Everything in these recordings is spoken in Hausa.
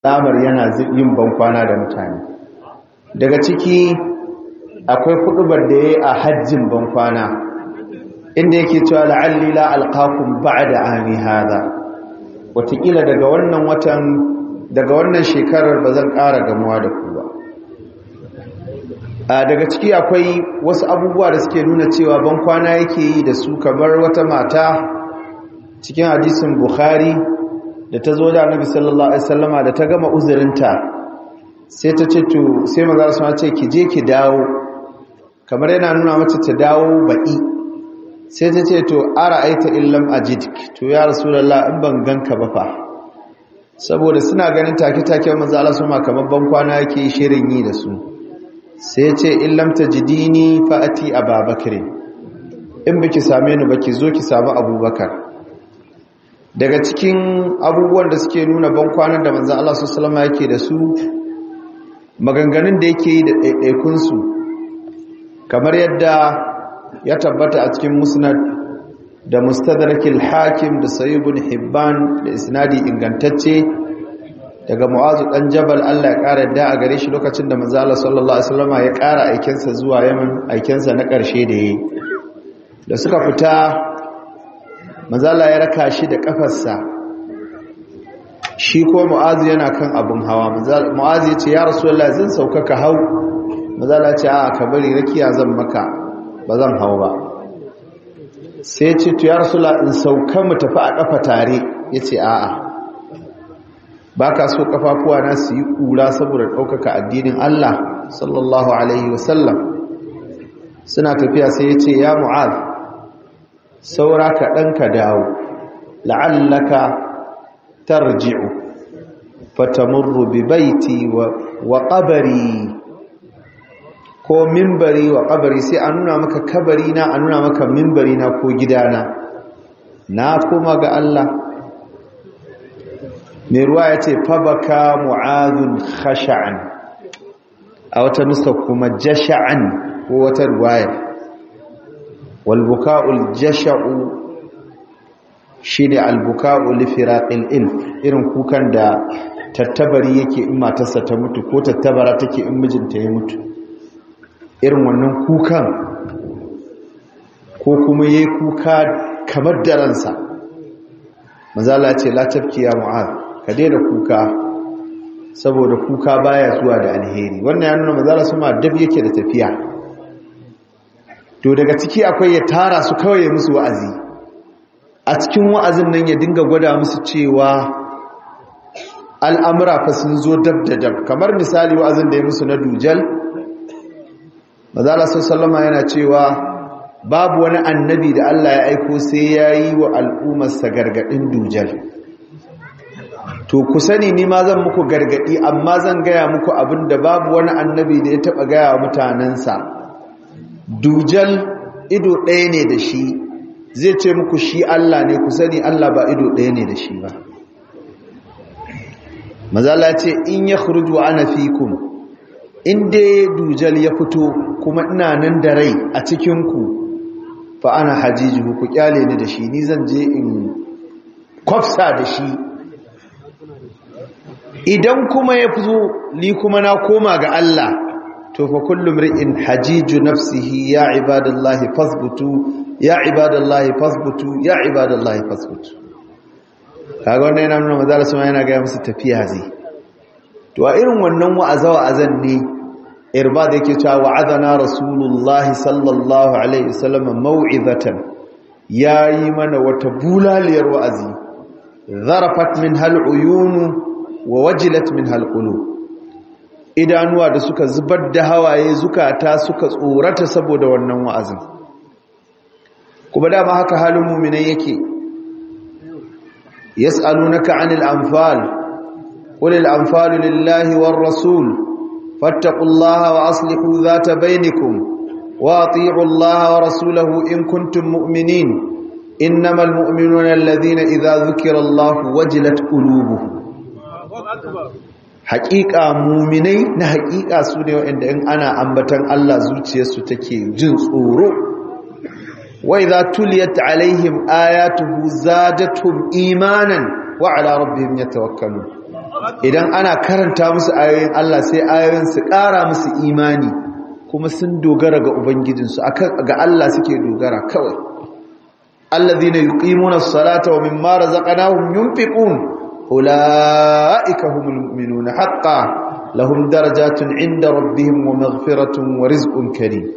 alamar yana yin bankwana da mutane daga ciki akwai kudubar da ya yi a hajjin bankwana inda yake cewa la'alli la alqakum ba'da ami hadha watakila daga wannan watan daga wannan shekarar ba zan ƙara gamuwa da ku ba a daga ciki akwai wasu abubuwa da suke nuna cewa bankwana yake yi da su kamar wata mata cikin hadisin bukhari da ta zo da annabi sallallahu alaihi wasallama da ta gama uzurinta sai ta ce to sai maza su ce ki je ki dawo kamar yana nuna mace ta dawo baɗi sai ta ce to ara aita illam ajid to ya rasulullah in ban ganka ba fa saboda suna ganin take-take manzo Allah suma kamar ban kwana yake shirin yi da su sai ce illam tajidini fa ati ababakar in biki same ni baki zo ki samu abubakar daga cikin abubuwan da suke nuna ban kwanan da manzo Allah sallallahu alaihi yake da su maganganun da yake yi da ɗaiɗaikunsu kamar yadda ya tabbata a cikin musnad da mustadrakil hakim da sayyibun hibban da isnadi ingantacce daga mu'azu dan jabal Allah ya ƙara da a gare shi lokacin da manzo Allah sallallahu alaihi wasallam ya ƙara aikensa zuwa Yaman aikensa na ƙarshe da yayi da suka fita manzo Allah ya raka shi da kafarsa shi ko mu'azu yana kan abun hawa mu'azu ya ce ya rasulullahi zan sauka ka hau manzo Allah ya ce a ka bari rakiya zan maka ba zan hau ba sai ce to ya rasula in sauka mu tafi a kafa tare ya ce a'a ba ka so kafafuwa na su yi kura saboda ɗaukaka addinin Allah sallallahu alaihi wasallam suna tafiya sai ya ce ya mu'az saura ka ɗan ka dawo la'allaka tarji'u fatamurru bi baiti wa qabari ko mimbari wa kabari sai a nuna maka kabari na a nuna maka mimbari na ko gidana na kuma ga Allah mai ruwa ya ce fabaka mu'azun khasha'an a wata nuska kuma jasha'an ko wata ruwaya walbuka'ul jasha'u shi ne albuka'ul lifiraƙil ilf irin kukan da tattabari yake in matarsa ta mutu ko tattabara take in mijinta ya mutu irin wannan kukan ko kuma ya yi kuka kamar da ransa mazala ce latafki ya mu'az ka daina kuka saboda kuka baya zuwa da alheri wannan ya nuna mazala su ma dab yake da tafiya to daga ciki akwai ya tara su kawai ya musu wa'azi a cikin wa'azin nan ya dinga gwada musu cewa al'amura fa sun zo dab da dab kamar misali wa'azin da ya musu na dujal mazala sallama yana cewa babu wani annabi da Allah ya aiko sai ya yi wa al'ummarsa gargaɗin dujal to ku sani ni ma zan muku gargaɗi amma zan gaya muku abin da babu wani annabi da ya taɓa gaya wa mutanensa dujal ido ɗaya ne da shi zai ce muku shi Allah ne ku sani Allah ba ido ɗaya ne da shi ba mazala ce in ya khurju ana fikum in dai dujal ya fito kuma ina nan da rai a cikinku fa ana hajijuhu ku kyale ni da shi ni zan je in kwafsa da shi idan kuma ya fito ni kuma na koma ga Allah to fa kullum ri'in hajiju nafsihi ya ibadallahi fasbutu ya ibadallahi fasbutu ya ibadallahi fasbutu kaga wannan yana nuna manzo Allah yana ga musu tafiya zai to a irin wannan wa'aza wa'azan ne irbad yake cewa wa'adana rasulullahi sallallahu alaihi wasallam mau'izatan yayi mana wata bulaliyar wa'azi zarafat min hal uyunu wa wajilat min hal qulub idanuwa da suka zubar da hawaye zukata suka tsorata saboda wannan wa'azin kuma dama haka halin mu'minai yake yas'alunaka 'anil anfal qul al anfalu lillahi war rasul fattaqullaha wa aslihu dhata bainakum wa ati'u allaha wa rasulahu in kuntum mu'minin innamal mu'minuna alladhina idha dhukira allahu wajilat qulubuhum haƙiƙa muminai na haƙiƙa su ne waɗanda in ana ambatan Allah zuciyarsu take jin tsoro wai za tuliyat alaihim ayatuhu zadatuhum imanan wa ala rabbihim yatawakkalun idan ana karanta musu ayoyin Allah sai ayoyin su ƙara musu imani kuma sun dogara ga ubangijinsu ga Allah suke dogara kawai allazina yuqimuna as-salata wa mimma razaqnahum yunfiqun ulaika humul mu'minuna haqqan lahum darajatun 'inda rabbihim wa maghfiratun wa rizqun karim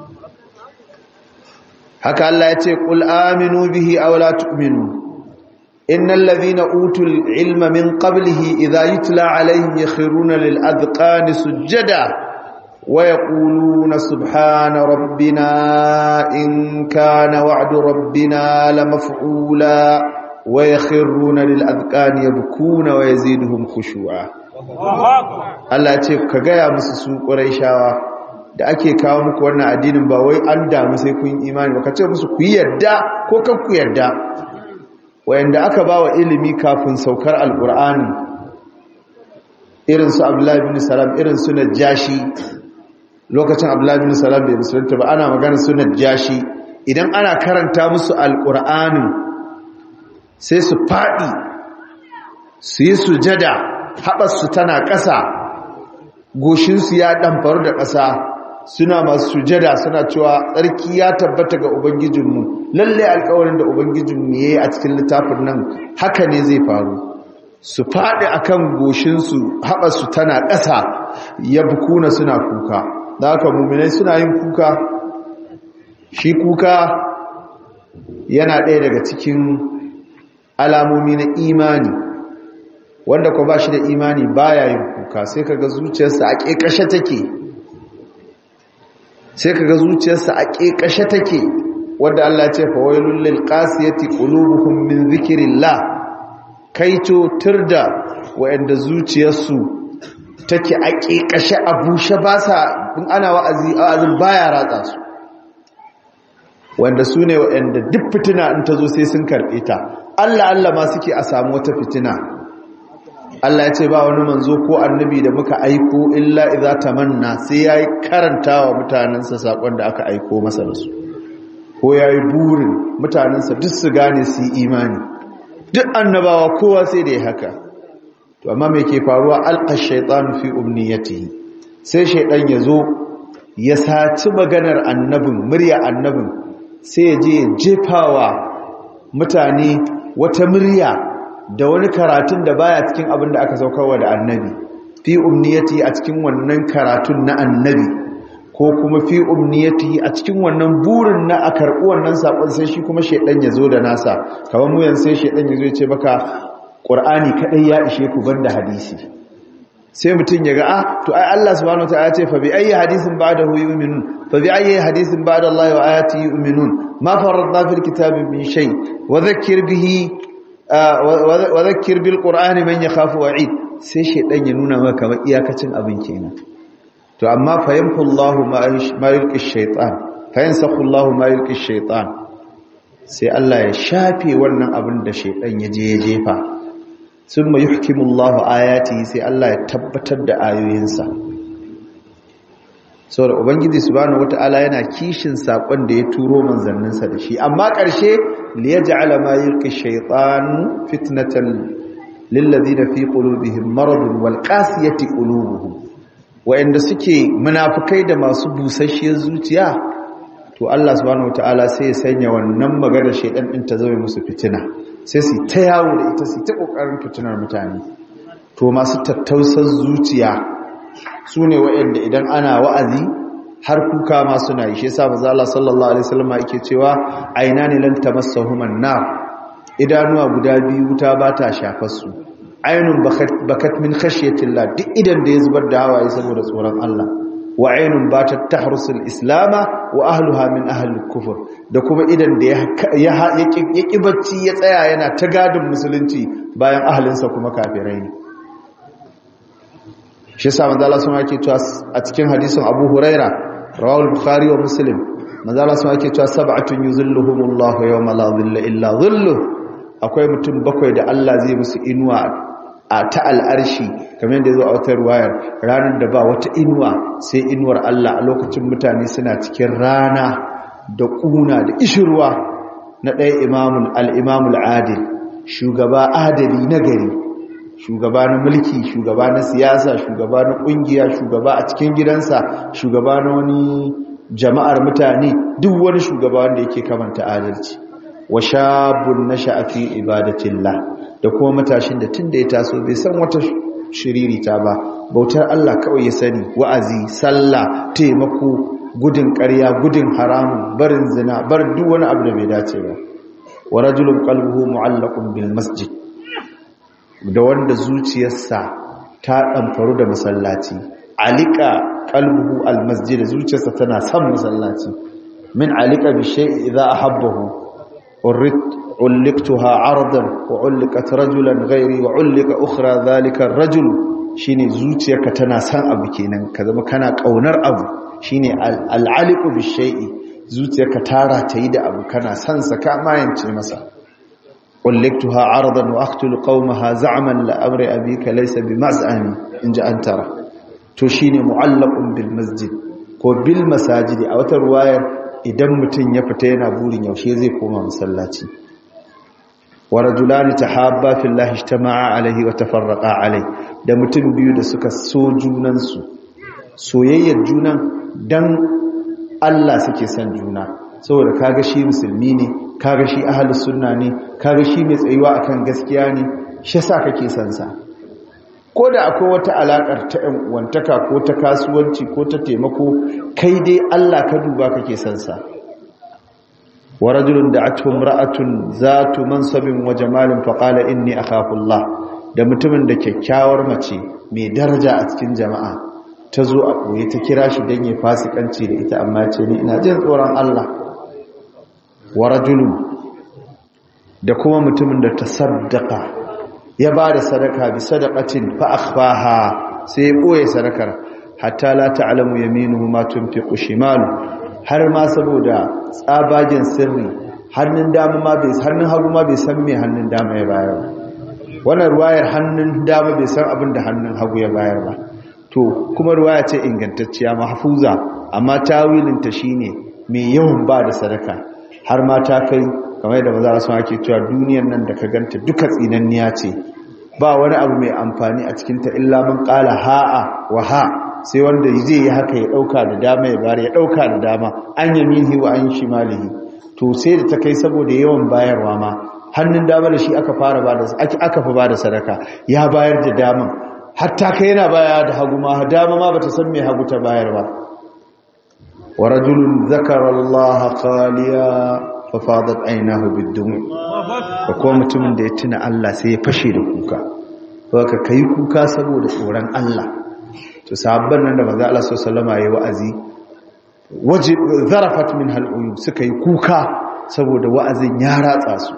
haka Allah ya ce qul aminu bihi aw la tu'minu innal ladhina utul ilma min qablihi idha yutla 'alayhim yakhruna lil adqani sujada ويقولون سبحان ربنا إن كان وعد ربنا لمفعولا ويخرون للأذقان يبكون ويزيدهم خشوعا Allah ce ka gaya musu su ƙuraishawa da ake kawo muku wannan addinin ba wai an damu sai kun imani ba ka ce musu ku yarda ko kan ku yarda wayanda aka ba wa ilimi kafin saukar alƙur'ani irin su Abdullahi bin Salam irin su Najashi lokacin abdullahi bin salam bai musulunta ba ana magana sunan jashi idan ana karanta musu alƙur'anin sai su faɗi su yi sujada haɓarsu tana ƙasa goshinsu ya ɗamfaru da ƙasa suna masu sujada suna cewa tsarki ya tabbata ga ubangijinmu lalle alƙawarin da ubangijinmu ya yi a cikin littafin nan haka ne zai faru su faɗi akan goshinsu haɓarsu tana ƙasa ya bukuna suna kuka da haka muminai suna yin kuka shi kuka yana ɗaya daga cikin alamomi na imani wanda ko ba shi da imani baya yin kuka sai kaga zuciyarsa a ƙeƙashe take sai kaga zuciyarsa a ƙeƙashe take wanda Allah ya ce fa wailul lil qasiyati qulubuhum min zikrillah kaito turda wa'anda zuciyarsu take a ƙeƙashe a bushe ba sa in ana wa'azi wa'azin baya ratsa su wanda su ne wa'anda duk fitina in ta zo sai sun karɓe ta Allah Allah ma suke a samu wata fitina Allah ya ce ba wani manzo ko annabi da muka aiko illa idza tamanna sai yayi karanta wa mutanansa sakon da aka aiko masa da su ko yayi burin mutanansa duk su gane su yi imani duk annabawa kowa sai da ya haka to amma me ke faruwa alqa shaytanu fi umniyatihi sai shaydan yazo ya saci maganar annabin murya annabin sai ya je jefawa mutane wata murya da wani karatun da baya cikin abin da aka saukarwa da annabi fi umniyati a cikin wannan karatun na annabi ko kuma fi umniyati a cikin wannan burin na a karɓi wannan saƙon sai shi kuma shaidan ya zo da nasa kamar mu yanzu sai shaidan ya zo ya ce maka ƙur'ani kaɗai ya ishe ku banda hadisi sai mutum ya ga ah to ai Allah subhanahu wataala ya ce fa bi ayyi hadisin ba'dahu yu'minun fa bi ayyi hadisin ba'da Allah wa ayatihi yu'minun ma faradna fil kitabi min shay wa dhakkir bihi wa dhakkir bil qur'ani man yakhafu wa'id sai shedan ya nuna maka kamar iyakacin abin kenan to amma fa yamhu Allah ma yulqi ash-shaytan fa yansakhu Allah ma yulqi ash-shaytan sai Allah ya shafe wannan abin da shedan ya je ya jefa summa yuhkimu Allah ayati sai Allah ya tabbatar da ayoyinsa saboda ubangiji subhanahu wataala yana kishin sakon da ya turo manzanninsa da shi amma ƙarshe li yaj'ala ma yulqi shaytan fitnatan lil ladina fi qulubihim maradun wal qasiyati qulubuhum wa'anda suke munafikai da masu busasshiyar zuciya to Allah subhanahu wataala sai ya sanya wannan maganar shaytan din ta zama musu fitina sai su ta yawo da ita su ta kokarin fitinar mutane to masu tattausar zuciya su ne waɗanda idan ana wa'azi har kuka ma suna yi shi yasa manzo Allah sallallahu alaihi wasallam yake cewa aina ne lan tamassahum an-nar idanuwa guda biyu wuta ba ta shafar su ainun bakat min khashyatillah duk idan da ya zubar da hawaye saboda tsoron Allah wa ainun batat tahrusul islama wa ahluha min ahli kufur da kuma idan da ya ya bacci ya tsaya yana ta gadin musulunci bayan ahalinsa kuma kafirai ne shi sa manzo Allah sun yake cewa a cikin hadisin Abu Huraira rawal Bukhari wa Muslim manzo Allah sun yake cewa sab'atun yuzilluhumullahu yawma la dhilla illa dhillu akwai mutum bakwai da Allah zai musu inuwa a ta al'arshi kamar yadda zo a wata ruwayar ranar da ba wata inuwa sai inuwar Allah a lokacin mutane suna cikin rana da kuna da ishirwa na ɗaya imamul al-imamul adil shugaba adali na gari shugaba na mulki shugaba na siyasa shugaba na kungiya shugaba a cikin gidansa shugaba na wani jama'ar mutane duk wani shugaba wanda yake kamanta adalci wa shabun nasha'a fi ibadatillah da kuma matashin da tunda ya taso bai san wata shiririta ba bautar Allah kawai ya sani wa'azi sallah taimako gudun ƙarya gudun haramun barin zina bar duk wani abu da bai dace ba wa rajulun qalbuhu mu'allaqun bil masjid da wanda zuciyarsa ta ɗamfaru da masallaci alika qalbuhu al masjid zuciyarsa tana son masallaci min alika bi shay'i idza ahabbahu ulliqtuha ardan wa ulliqat rajulan ghairi wa ulliqa ukhra dhalika ar-rajul shine zuciyarka tana son abu kenan ka zama kana kaunar abu shine al-aliqu bi shay'i zuciyarka tara ta yi da abu kana son sa ka mayance masa ulliqtuha ardan wa aqtulu qaumaha za'man la amri abika laysa bi maz'ami inja antara to shine mu'allaqun bil masjid ko bil masajidi a wata ruwayar idan mutum ya fita yana burin yaushe zai koma masallaci wa rajulani tahabba fillahi ijtama'a alaihi wa tafarraqa alai da mutum biyu da suka so junan su soyayyar junan dan Allah suke son juna saboda kaga shi musulmi ne kaga shi ahlus sunna ne kaga shi mai tsayuwa akan gaskiya ne shi yasa kake son sa ko da akwai wata alaƙar ta ‘yan uwantaka ko ta kasuwanci ko ta taimako kai dai Allah ka duba kake sansa wa rajulun da atun ra'atun zatu mansabin wa jamalin faƙala inni a kafullah da mutumin da kyakkyawar mace mai daraja a cikin jama'a ta zo a koye ta kira shi don ya fasikanci da ita amma ce ni ina jin tsoron Allah wa rajulun da kuma mutumin da ta saddaka ya ba da sadaka bi sadaqatin fa akhfaha sai ya boye sadakar hatta la ta'lamu yaminuhu ma tunfiqu shimalu har ma saboda tsabagen sirri hannun dama ma bai hannun hagu ma bai san me hannun dama ya bayar ba wannan ruwayar hannun dama bai san abin da hannun hagu ya bayar ba to kuma ruwaya ce ingantacciya mahfuza amma tawilin ta shine mai yawan ba da sadaka har ma ta kai kamar da maza su ake cewa duniyar nan da ka ganta duka tsinanniya ce ba wani abu mai amfani a cikinta illa mun kala ha'a wa ha sai wanda zai yi haka ya dauka da dama ya bari ya dauka da dama an yaminihi wa an shimalihi to sai da ta kai saboda yawan bayarwa ma hannun dama da shi aka fara bada aka fa bada sadaka ya bayar da daman hatta kai yana baya da hagu ma dama ma bata san me hagu ta bayar ba wa rajulun zakara Allah khaliya fafadat ainihu biddum da kuma mutumin da ya tuna Allah sai ya fashe da kuka baka kai kuka saboda tsoron Allah to sahabban nan da manzo Allah sallallahu alaihi wa'azi waje zarafat min hal'uyub suka yi kuka saboda wa'azin ya ratsa su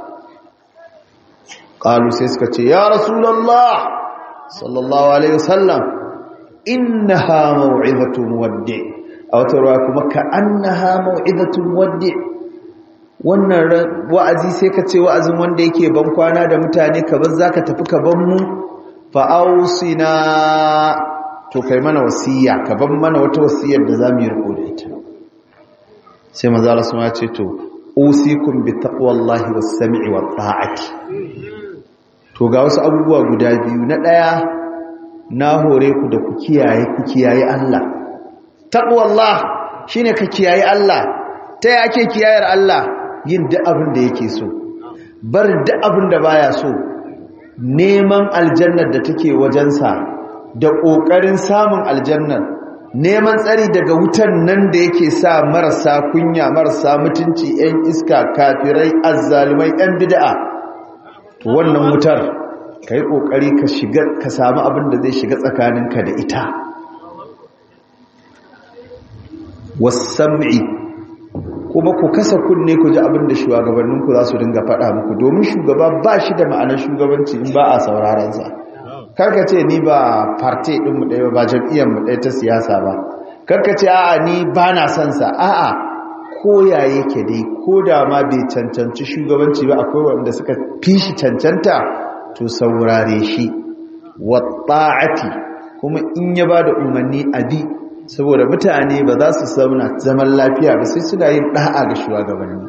qalu sai suka ce ya rasulullah sallallahu alaihi wasallam innaha maw'izatu muwaddi a wata ruwa kuma ka annaha maw'izatu muwaddi wannan wa'azi sai ka ce wa'azin wanda yake ban kwana da mutane ka bar zaka tafi ka ban mu fa ausina to kai mana wasiya ka ban mana wata wasiyar da zamu yi riko da ita sai manzo Allah ya ce to usikum bi taqwallahi was sam'i wat ta'ati to ga wasu abubuwa guda biyu na daya na hore ku da ku kiyaye ku kiyaye Allah taqwallah shine ka kiyaye Allah ta yake kiyayar Allah yin duk abin da yake so barin duk abin da baya so neman aljannar da take wajensa da ƙoƙarin samun aljannar neman tsari daga wutan nan da yake sa marasa kunya marasa mutunci 'yan iska kafirai azzalumai 'yan bid'a to wannan wutar ka yi ƙoƙari ka shiga ka samu abin da zai shiga tsakaninka da ita wasam'i kuma ku kasa kunne ku ji abin da shugabanninku za su dinga faɗa muku domin shugaba ba shi da ma'anar shugabanci in ba a saurarensa karka ce ni ba parte ɗinmu ɗaya ba jam'iyyarmu ɗaya ta siyasa ba karka ce a'a ni ba na son sa a'a ko ya yake dai ko da ma bai cancanci shugabanci ba akwai wanda suka fi shi cancanta to saurare shi wa ta'ati kuma in ya ba da umarni abi saboda mutane ba za su zauna zaman lafiya ba sai suna yin ɗa'a ga shugabanni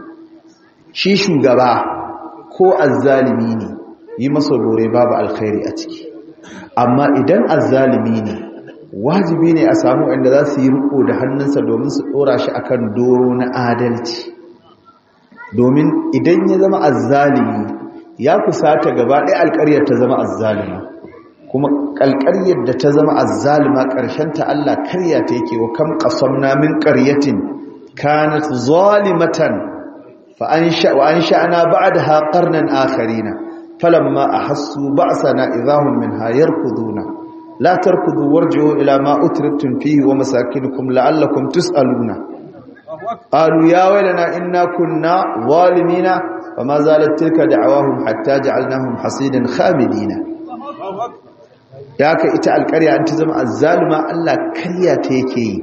shi shugaba ko azzalimi ne yi masa bore babu alkhairi a ciki amma idan azzalimi ne wajibi ne a samu inda za su yi riko da hannunsa domin su dora shi akan doro na adalci domin idan ya zama azzalimi ya kusata gaba ɗaya alƙaryar ta zama azzalima kuma alƙaryar da ta zama azzalima ta Allah karya ta yake wa kam qasamna min qaryatin kanat zalimatan fa ansha wa ansha'na ba'daha qarnan akharina falamma ahassu ba'sana idahum minha yarkuduna la tarkudu warji'u ila ma utriftum fihi wa masakinukum la'allakum tus'aluna qalu ya waylana inna kunna zalimina fama zalat tilka da'awahum hatta ja'alnahum hasidan khamidina ya ka ita alƙarya an ta zama azzalima Allah karya ta yake yi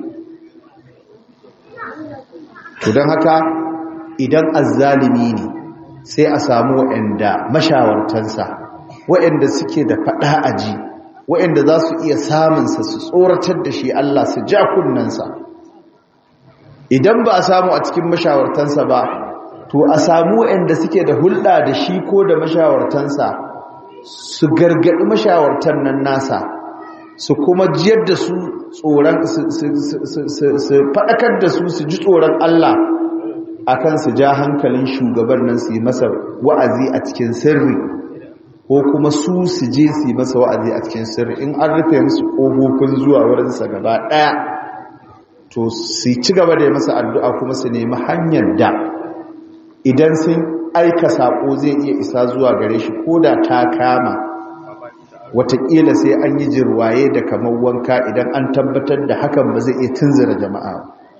to don haka idan azzalimi ne sai a samu waɗanda mashawartansa waɗanda suke da faɗa aji waɗanda za su iya samunsa su tsoratar da shi Allah su ja kunnensa idan ba a samu a cikin mashawartansa ba to a samu waɗanda suke da hulɗa da shi ko da mashawartansa su gargaɗi mashawartan nan nasa su kuma jiyar da su tsoron su faɗakar da su su ji tsoron Allah akan su ja hankalin shugaban nan su yi masa wa'azi a cikin sirri ko kuma su su je su yi masa wa'azi a cikin sirri in an rufe musu ƙofofin zuwa wurinsa gaba ɗaya to su ci gaba da yi masa addu'a kuma su nemi hanyar da idan sun aika saƙo zai iya isa zuwa gare shi ko da ta kama watakila sai an yi jirwaye da kamar wanka idan an tabbatar da hakan ba zai iya tunzura jama'a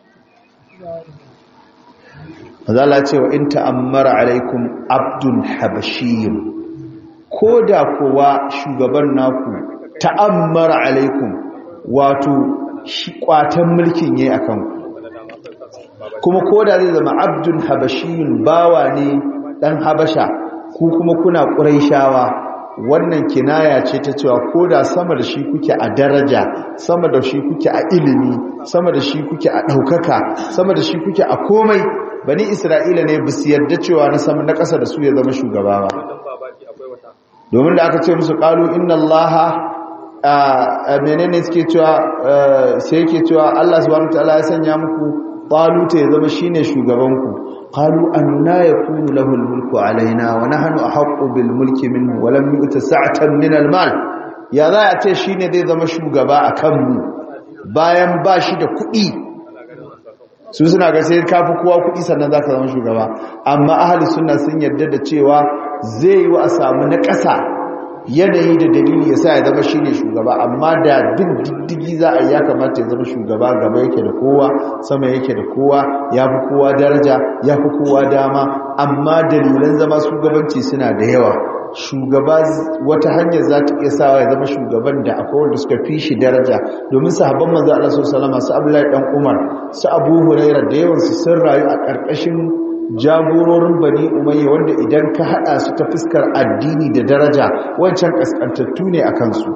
mazala cewa in ta'ammara alaikum abdul habashiyun ko da kowa shugaban naku ta'ammara alaikum wato shi kwatan mulkin yayi akan kuma ko da zai zama abdul habashiyun bawa ne dan habasha ku kuma kuna ƙuraishawa wannan kinaya ce ta cewa ko da sama da shi kuke a daraja sama da shi kuke a ilimi sama da shi kuke a ɗaukaka sama da shi kuke a komai bani isra'ila ne bisu yarda cewa na sama na ƙasa da su ya zama shugaba ba domin da aka ce musu ƙalu inna allaha a menene suke cewa sai yake cewa allah subhanahu wa ta'ala ya sanya muku taluta ya zama shine shugabanku قالوا أنا يكون له الملك علينا ونحن أحق بالملك منه ولم يؤت سعة من المال يا ذا يأتي شيني دي ذا مشو غباء كم bayan ba shi da kuɗi su suna ga sai kafi kowa kuɗi sannan za ka zama shugaba amma ahli suna sun yarda da cewa zai yi wa a samu na ƙasa yanayi da dalili ya sa ya zama shi ne shugaba amma da bin diddigi za a yi ya kamata ya zama shugaba gaba yake da kowa sama yake da kowa ya fi kowa daraja ya fi kowa dama amma dalilan zama shugabanci suna da yawa shugaba wata hanyar za ta iya sawa ya zama shugaban da akwai wanda suka fi shi daraja domin sahabban manzo Allah sallallahu alaihi su Abdullahi dan Umar su Abu Hurairah da yawan su sun rayu a ƙarƙashin jagororin bani umayya wanda idan ka hada su ta fuskar addini da daraja wancan kaskantattu ne a kansu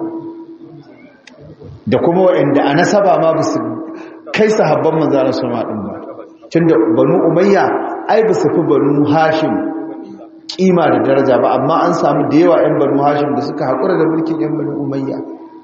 da kuma waɗanda a nasaba ma ba su kai sahabban manzara su maɗin ba tun da banu umayya ai ba su fi banu hashim ƙima da daraja ba amma an samu da yawa 'yan banu hashim da suka haƙura da mulkin 'yan banu umayya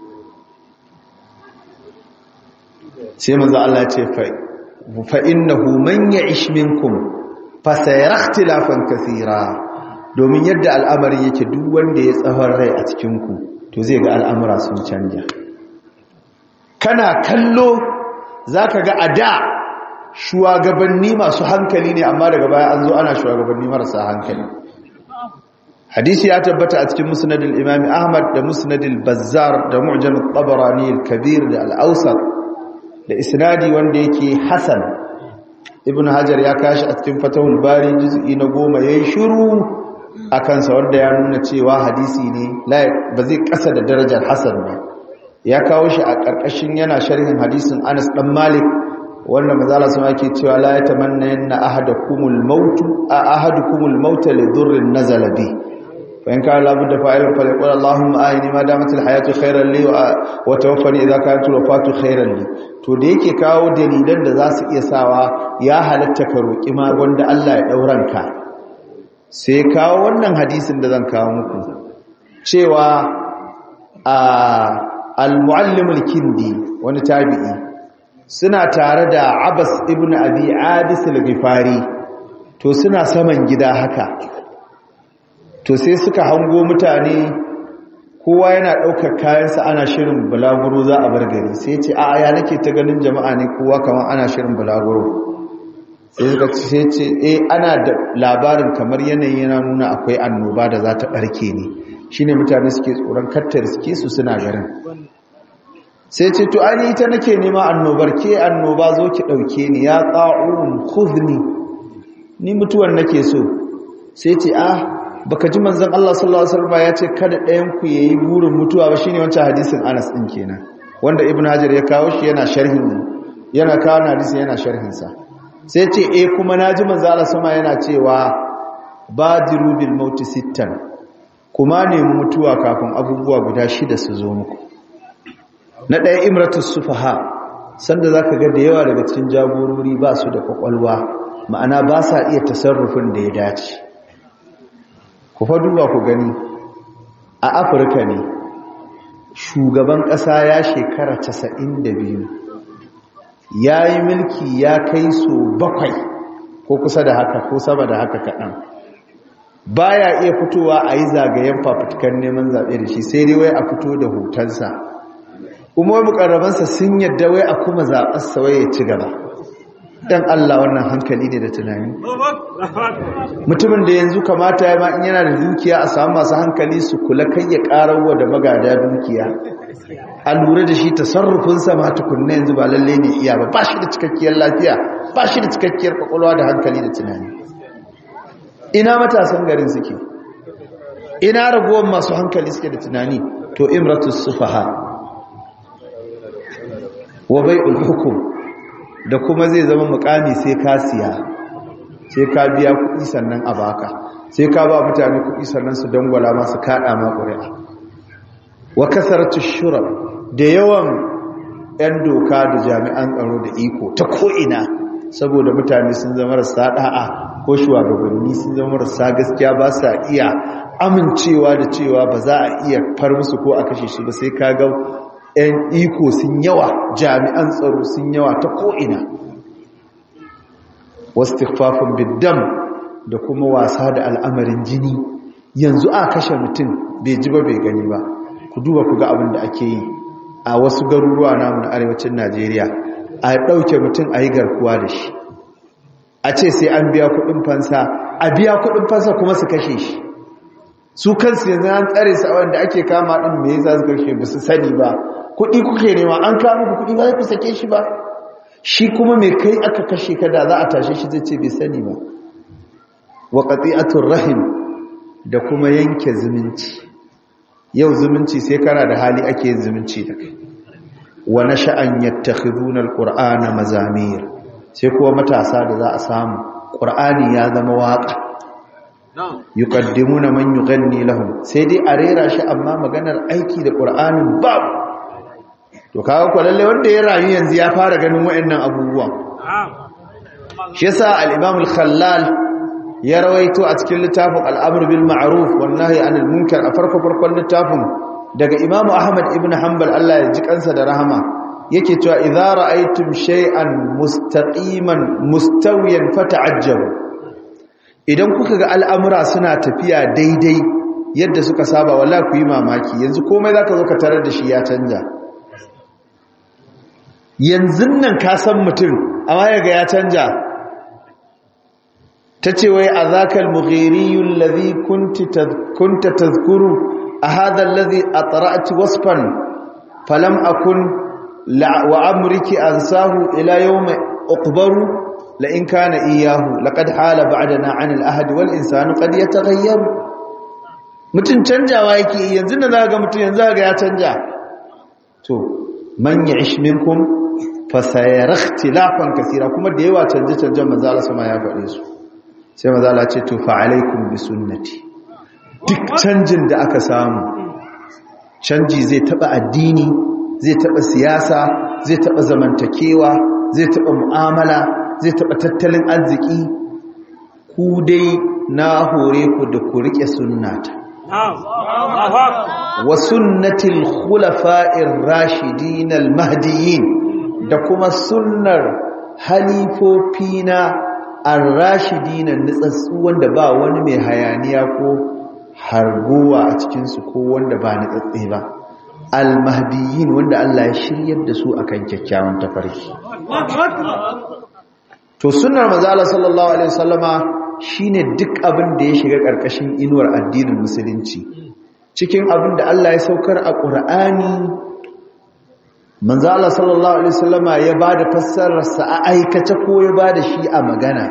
sai manzo Allah ce fa innahu man ya'ish minkum fasayar ikhtilafan kathira domin yadda al'amari yake duk wanda ya tsawon rai a cikinku to zai ga al'amura sun canja kana kallo zaka ga ada shugabanni masu hankali ne amma daga baya an zo ana shugabanni marasa hankali hadisi ya tabbata a cikin musnadil imami ahmad da musnadil bazzar da mu'jam at-tabarani al-kabir da al-awsat da isnadi wanda yake hasan ibn hajar ya kashi a cikin fatahul bari juz'i na goma yayi shiru a kansa wanda ya nuna cewa hadisi ne ba zai kasa da darajar hasan ba ya kawo shi a karkashin yana sharhin hadisin Anas dan Malik wanda manzala sun ake cewa la yatamanna yanna ahadakumul maut ahadukumul maut li dhurrin nazala bi fa in kana labudda fa'ilan fa yaqul allahumma ayni ma damat al hayatu khayran li wa tawaffani idha kanat al wafatu khayran li to da yake kawo dalilan da za su iya sawa ya halatta ka roƙi ma wanda Allah ya ɗauranka sai kawo wannan hadisin da zan kawo muku cewa al-muallimul kindi wani tabi'i suna tare da abbas ibn abi adis al-ghifari to suna saman gida haka to sai suka hango mutane kowa yana ɗaukar kayansa ana shirin bulaguro za a bar gari sai ce a ya nake ta ganin jama'a ne kowa kamar ana shirin bulaguro sai suka ce ce eh ana da labarin kamar yanayi yana nuna akwai annoba da za ta ɓarke ne shine mutane suke tsoron kattar suke su suna garin sai ce to ani ita nake nema annobar ke annoba zo ki ɗauke ni ya ƙa'un khudni ni mutuwar nake so sai ce ah baka ji manzon Allah sallallahu alaihi wasallam ya ce kada ɗayan ku yayi burin mutuwa ba shine wancan hadisin Anas din kenan wanda Ibn Hajar ya kawo shi yana sharhin yana kawo hadisin yana sharhin sa sai ce eh kuma naji manzon Allah sama yana cewa badiru bil maut sittan kuma ne mutuwa kafin abubuwa guda shida su zo muku na ɗaya imratus sufaha sanda zaka ga da yawa daga cikin jagorori ba su da kwakwalwa ma'ana ba sa iya tasarrufin da ya dace ku fa duba ku gani a afirka ne shugaban ƙasa ya shekara 92 ya yi mulki ya kai so bakwai ko kusa da haka ko sama da haka kaɗan baya iya fitowa a yi zagayen fafutukan neman zaɓe da shi sai dai wai a fito da hotonsa kuma wai mukarrabansa sun yadda wai a kuma zaɓarsa wai ya ci gaba dan Allah wannan hankali ne da tunani mutumin da yanzu kamata ya ma in yana da dukiya a samu masu hankali su kula kai ya karawa da magada dukiya a lura da shi tasarrufinsa ma tukunna yanzu ba lalle ne iya ba ba shi da cikakkiyar lafiya ba shi da cikakkiyar kwakwalwa da hankali da tunani ina matasan garin suke ina ragowar masu hankali suke da tunani to imratus sufaha wa bai'ul hukum da kuma zai zama mukami sai ka siya sai ka biya kuɗi sannan a baka sai ka ba mutane kuɗi sannan su dangwala masu kaɗa ma ƙuri'a wa kasarci shurab da yawan 'yan doka da jami'an tsaro da iko ta ko'ina saboda mutane sun zama rasa ɗa'a ko shugabanni sun zama rasa gaskiya ba sa iya amincewa da cewa ba za a iya far musu ko a kashe su ba sai ka ga 'yan iko sun yawa jami'an tsaro sun yawa ta ko'ina wasu tikfafin biddam da kuma wasa da al'amarin jini yanzu a kashe mutum bai ji ba bai gani ba ku duba ku ga abin da ake yi a wasu garuruwa namu na arewacin najeriya a ɗauke mutum a yi garkuwa da shi a ce sai an biya kuɗin fansa a biya kuɗin fansa kuma su kashe shi su kansu yanzu an tsare su a wanda ake kama ɗin me yasa su kashe ba su sani ba kuɗi kuke nema an kama ku kuɗi ba ku sake shi ba shi kuma mai kai aka kashe ka da za a tashe shi zai ce bai sani ba wa qati'atur rahim da kuma yanke zumunci yau zumunci sai kana da hali ake yin zumunci da kai wa nasha'an yattakhiduna alqur'ana mazamir sai kuma matasa da za a samu qur'ani ya zama waka yuqaddimuna man yughanni lahum sai dai a rera shi amma maganar aiki da qur'anin babu to kaga ko lalle wanda ya rayu yanzu ya fara ganin wayannan abubuwan shi yasa al-imam al-khallal ya rawaito a cikin littafin al-amr bil ma'ruf wan nahy anil munkar a farko farkon littafin daga imam ahmad ibn hanbal Allah ya ji kansa da rahama yake cewa idza ra'aytum shay'an mustaqiman mustawiyan fata'ajjabu idan kuka ga al'amura suna tafiya daidai yadda suka saba wallahi ku yi mamaki yanzu komai zaka zo ka tarar da shi ya canja yanzu nan ka san mutum amma yaga ya canja ta ce wai a zakal mughiriyun lazi kunta tazkuru a hadar lazi a tsara'ati wasfan falam akun wa amurki an sahu ila yau mai ukubaru la'in kana iyahu laƙad hala ba'adana an al'ahadi wal insanu ƙad ya tagayyaru mutum canjawa yake yanzu da za ga mutum yanzu ga ya canja to man ya ish minkum fasayar ikhtilafan kasira kuma da yawa canje-canjen manzala sama ya faɗe su sai manzala ce to fa'alaikum bi sunnati duk canjin da aka samu canji zai taɓa addini zai taɓa siyasa zai taɓa zamantakewa zai taɓa mu'amala zai taɓa tattalin arziki ku dai na hore ku da ku riƙe sunnata wa sunnatil khulafa'ir rashidin al-mahdiyyin da kuma sunnar halifofina ar-rashidin nitsatsu wanda ba wani mai hayaniya ko hargowa a cikin su ko wanda ba nitsatsi ba al-mahdiyyin wanda Allah ya shiryar da su akan kyakkyawan tafarki to sunnar manzo Allah sallallahu alaihi wasallama shine duk abin da ya shiga karkashin inuwar addinin musulunci cikin abin da Allah ya saukar a Qur'ani manzo Allah sallallahu alaihi wasallama ya bada fassarar sa a aikace ko ya bada shi a magana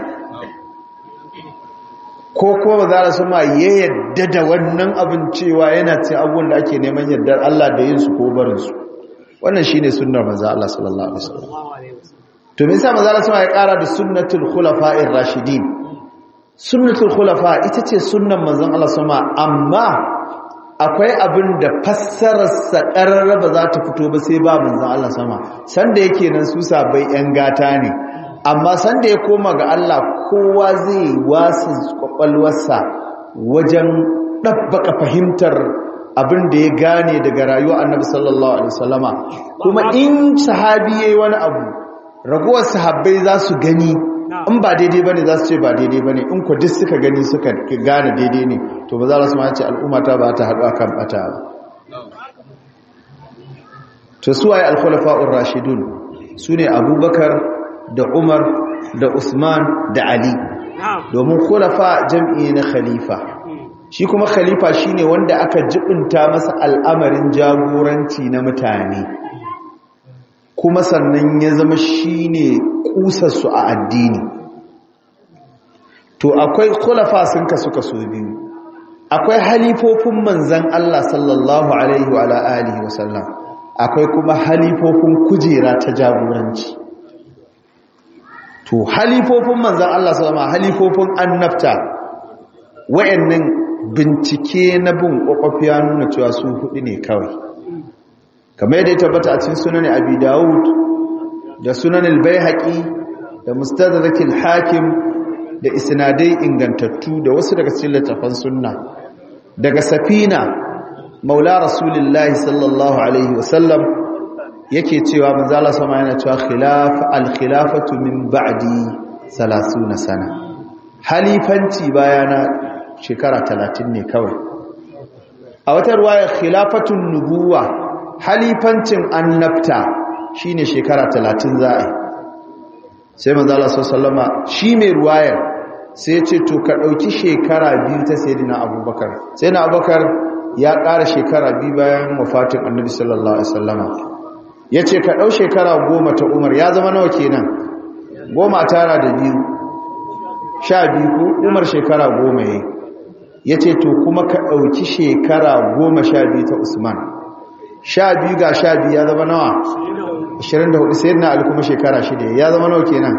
ko kuma manzo Allah sama ya yadda da wannan abin cewa yana ce abubuwan da ake neman yardar Allah da yin su ko barin su wannan shine sunnar manzo Allah sallallahu alaihi wasallam to me yasa manzo Allah ya kara da sunnatul khulafa'ir rashidin sunnatul khulafa ita ce sunnan manzon Allah sama amma akwai abin da fassarar sa ba za ta fito ba sai ba manzon Allah sama sanda yake nan su sabai yan gata ne amma sanda ya koma ga Allah kowa zai wasu kwakwalwarsa wajen dabbaka fahimtar abin da ya gane daga rayuwar Annabi sallallahu alaihi wasallama kuma in sahabi yayi wani abu ragowar sahabbai za su gani in ba daidai bane za su ce ba daidai bane in ku duk suka gani suka gane daidai ne to ba za su ma ce al'umma ta ba ta haɗu akan bata ba to su waye al-khulafa'ur rashidun sune abubakar da umar da usman da ali domin khulafa jam'i na khalifa shi kuma khalifa shine wanda aka jibinta masa al'amarin jagoranci na mutane kuma sannan ya zama shine kusarsu a addini to akwai khulafa sun kasu kaso biyu akwai halifofin manzan Allah sallallahu alaihi wa alihi wa sallam akwai kuma halifofin kujera ta jagoranci to halifofin manzan Allah sallallahu halifofin annabta wayannan bincike na bin kwakwafiya nuna cewa su hudu ne kawai kamar yadda ya tabbata a cikin sunan abi dawud da sunan al-baihaqi da mustadrak al-hakim da isnadai ingantattu da wasu daga cikin littafan sunna daga safina maula rasulullahi sallallahu alaihi wasallam yake cewa manzo Allah sama yana cewa khilaf al-khilafatu min ba'di 30 sana halifanci bayana shekara 30 ne kawai a wata ruwaya khilafatun nubuwa halifancin annabta shine shekara 30 za a yi sai manzo Allah sallama shi mai ruwayar sai ya ce to ka dauki shekara biyu ta sayyidina Abubakar sai na Abubakar ya ƙara shekara biyu bayan wafatin Annabi sallallahu alaihi wasallama yace ka dau shekara goma ta Umar ya zama nawa kenan goma tara da biyu sha biyu ko Umar shekara goma yayi yace to kuma ka dauki shekara goma sha biyu ta Usman sha biyu ga sha biyu ya zama nawa 24 sai na ali kuma shekara shida ya zama nawa kenan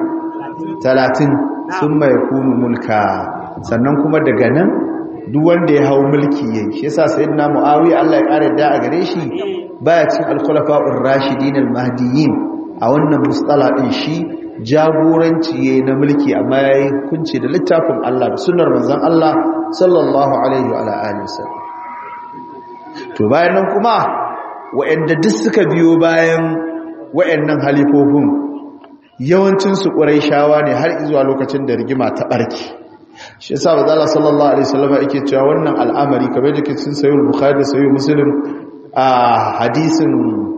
30 sun mai kunu mulka sannan kuma daga nan duk wanda ya hau mulki yayi shi yasa sayyidina muawiya Allah ya kare da a gare shi baya cin al-khulafa'ur rashidin al-mahdiyyin a wannan mustala din shi jagoranci yayi na mulki amma yayi kunce da littafin Allah da sunnar manzon Allah sallallahu alaihi wa alihi wasallam to bayan nan kuma wa'anda duk suka biyo bayan wa'annan halifofin yawancinsu shawa ne har zuwa lokacin da rigima ta ɓarki shi yasa ba zala sallallahu alaihi wasallam yake cewa wannan al'amari kamar da cikin sahih bukhari da sahih muslim a hadisin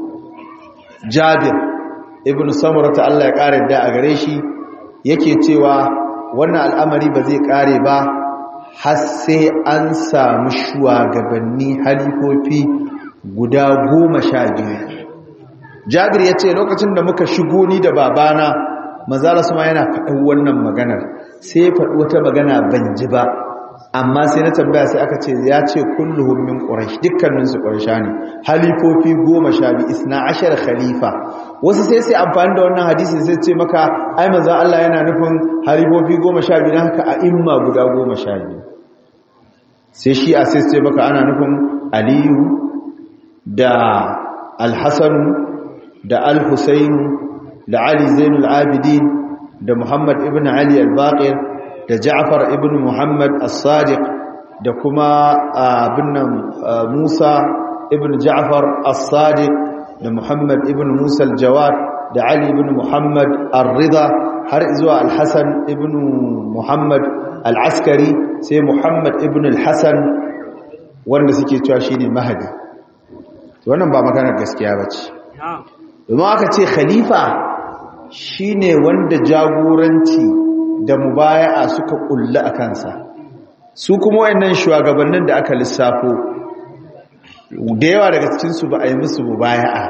jabir ibn samurah ta Allah ya kare da a gare shi yake cewa wannan al'amari ba zai kare ba har sai an samu shugabanni halifofi guda goma sha biyu jabir ya ce lokacin da muka shigo ni da babana mazala su ma yana faɗin wannan maganar sai ya faɗi wata magana ban ji ba amma sai na tambaya sai aka ce ya ce kulluhum min quraish dukkanin su quraisha ne halifofi goma sha biyu isna ashar khalifa wasu sai sai amfani da wannan hadisi sai ce maka ai manzon Allah yana nufin halifofi goma sha biyu haka a imma guda goma sha biyu sai shi a sai sai maka ana nufin aliyu da alhassan da al-husayn da ali zainul abidin da muhammad ibn ali al-baqir da ja'far ibn muhammad as-sadiq da kuma abin nan Musa ibn Ja'far as-Sadiq da Muhammad ibn Musa al-Jawad da Ali ibn Muhammad ar-Ridha har zuwa al-Hasan ibn Muhammad al-Askari sai Muhammad ibn al-Hasan wanda suke cewa shine Mahdi wannan ba maganar gaskiya bace domin aka ce khalifa shine wanda jagoranci da mubaya'a suka kulla a kansa su kuma wayannan shugabannin da aka lissafo da yawa daga cikin su ba a yi musu mubaya'a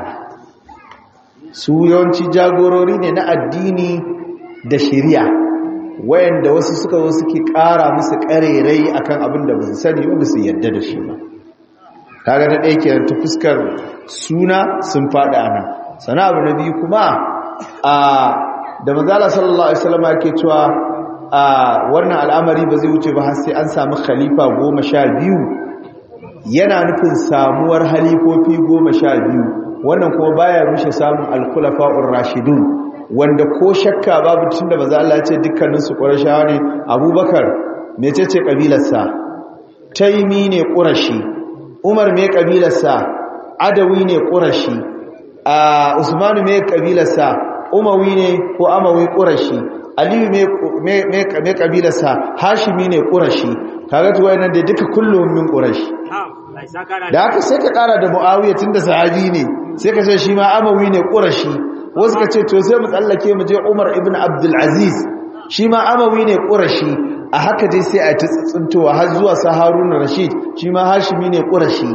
su yawanci jagorori ne na addini da shari'a wayanda wasu suka zo suke ƙara musu ƙarerai akan abin da ba su sani ba su yadda da shi ba kaga na ɗaya kenan ta fuskar suna sun faɗi a nan sana abu na biyu kuma a da manzala sallallahu alaihi wasallam yake cewa a wannan al'amari ba zai wuce ba har sai an samu khalifa goma sha biyu yana nufin samuwar halifofi goma sha biyu wannan kuma baya rushe samun alkulafa'ur rashidun wanda ko shakka babu tunda maza Allah ya ce dukkanin su qurashawa ne abubakar mecece kabilarsa taimi ne qurashi umar me kabilarsa adawi ne qurashi a usmanu me kabilarsa umawi ne ko amawi qurashi aliyu me me kabilarsa hashimi ne qurashi kaga to wayannan da duka kullum min qurashi da haka sai ka kara da muawiya tunda sahabi ne sai ka ce shi ma amawi ne qurashi wasu ka ce to sai mu tsallake mu je umar ibn abdul aziz shi ma amawi ne qurashi a haka dai sai a ta tsintowa har zuwa sa haruna rashid shi ma hashimi ne qurashi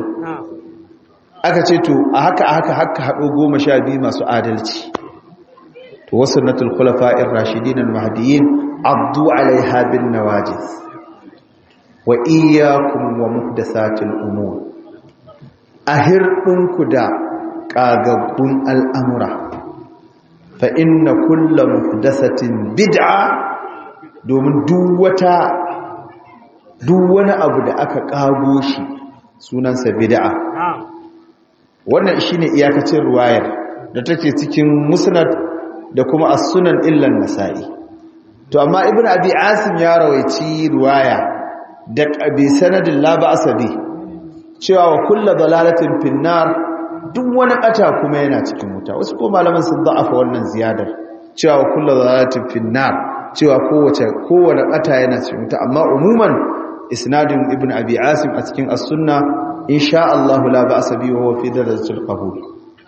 aka ce to a haka a haka haka haɗo goma sha biyu masu adalci to wasu natul khulafa'ir rashidin al-mahdiyyin abdu alaiha bin nawajiz wa iyyakum wa muhdathatil umur ahirdinku da kagaggun al'amura fa inna kulla muhdathatin bid'a domin duk wata duk wani abu da aka kago shi sunansa bid'a wannan shine iyakacin ruwayar da take cikin musnad da kuma as-sunan illa an-nasa'i to amma ibnu abi asim ya rawaici ruwaya da qabi sanadin la ba'sa bi cewa wa kullu dalalatin finnar duk wani ɓata kuma yana cikin wuta wasu ko malaman sun da'afa wannan ziyadar cewa kullu zalatin finnar cewa kowace kowane ɓata yana cikin wuta amma umuman isnadin ibn abi asim a cikin as-sunna insha Allah la ba'sa bi wa fi darajatil qabul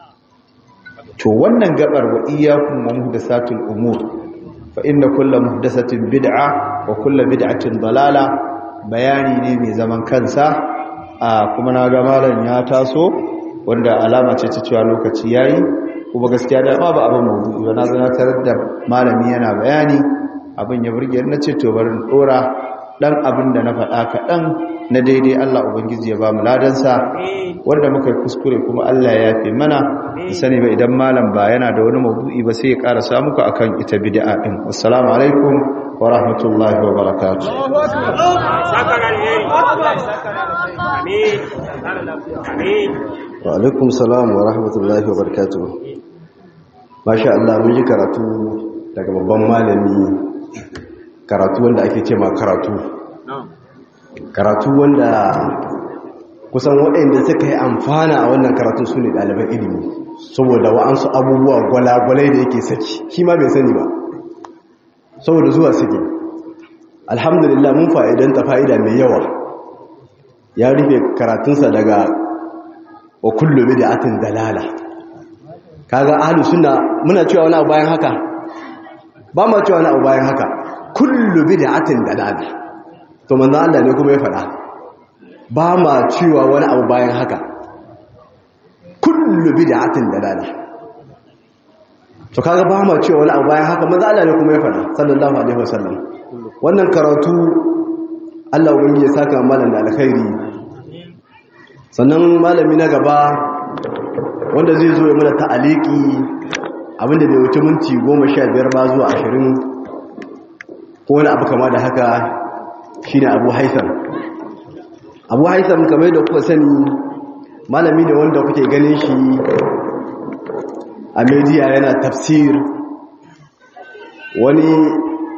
to wannan gabar wa iyyakum wa muhdathatul umur fa inna kullu muhdathatin bid'a wa kullu bid'atin dalala bayani ne mai zaman kansa kuma na ga malam ya taso wanda alama ce ta cewa lokaci yayi kuma gaskiya da ma ba abin mawdu'i ba na zana tarar da malami yana bayani abin ya burge na ce to bari dora dan abin da na faɗa kaɗan na daidai Allah ubangiji ya ba mu ladansa wanda muka yi kuskure kuma Allah ya yafe mana da sani ba idan malam ba yana da wani mawdu'i ba sai ya ƙara samu ku akan ita bid'a din assalamu alaikum wa rahmatullahi wa barakatuh wa alaikum salam wa rahmatullahi wa barakatuh masha Allah mun ji karatu daga babban malami karatu wanda ake ce ma karatu karatu wanda kusan waɗanda suka yi amfana a wannan karatu su ne ɗaliban ilimi saboda wa'ansu abubuwa gwalagwalai da yake saki shi ma bai sani ba saboda zuwa suke alhamdulillah mun fa'idanta fa'ida mai yawa ya rufe karatunsa daga wa kullu bid'atin dalala kaga ahlus sunna muna cewa wani abu bayan haka ba ma cewa wani abu bayan haka kullu bid'atin dalala to manzo Allah ne kuma ya faɗa ba ma cewa wani abu bayan haka kullu bid'atin dalala to kaga ba ma cewa wani abu bayan haka manzo Allah ne kuma ya faɗa sallallahu alaihi wasallam wannan karatu Allah ubangiji ya saka malam da alkhairi sannan malami na gaba wanda zai zo ya mana ta'aliki abinda bai wuce minti goma sha biyar ba zuwa ashirin ko wani abu kama da haka shine abu haitham abu haitham kamar da kuka sani malami ne wanda kuke ganin shi a media yana tafsir wani